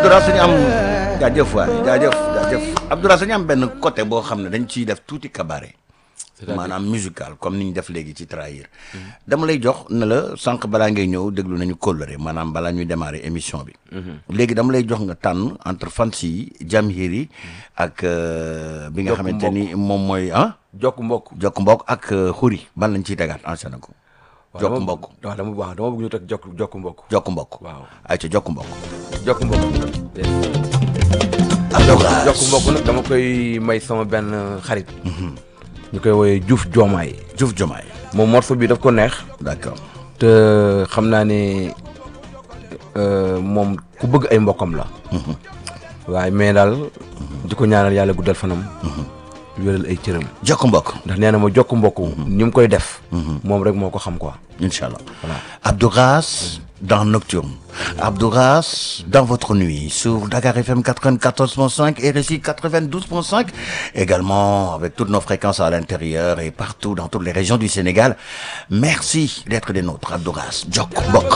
Abdoulaye suñu am jaajëf waay jaajëf jaajëf Abdoulaye suñu am benn côté boo xam ne dañ ciy def tuuti cabaret maanaam musical comme ni ñu def léegi ci trahir dama lay jox ne la sànq balaa ngay ñëw déglu nañu kóllëre maanaam balaa ñuy démarrer émission bi léegi dama lay jox nga tànn entre fans yi Jamhiri ak bi nga Jokk xamante ni moom mooy ah jokk mbokk jokk mbokk ak xuri ban lañ ciy tegaat enchaîné ko waaw jokk dama- mbokk waaw dama waaw dama bëgg ñu teg jokk jokk mbokk jokk mbokk waaw ay ca jokk mbokk jokk mbokk Abdoulaye jokk mbokk nag dama koy may sama benn xarit ñu koy woowee Diouf Diomaye Diouf Diomaye moom morceau bi daf ko neex d'accord te xam naa ne euh, moom ku bëgg ay mbokkam la waaye mais daal di ko ñaanal yàlla guddal fanam wéral ay cëram jokk mbokk ndax nee na ma jokk mbokk ni mu koy def moom rek moo ko xam quoi Inch'Allah. Voilà. Abdouras dans Nocturne. Abdouras dans votre nuit sur Dakar FM 94.5 et RSI 92.5. Également avec toutes nos fréquences à l'intérieur et partout dans toutes les régions du Sénégal. Merci d'être des nôtres, Abdouras. Djok Bok.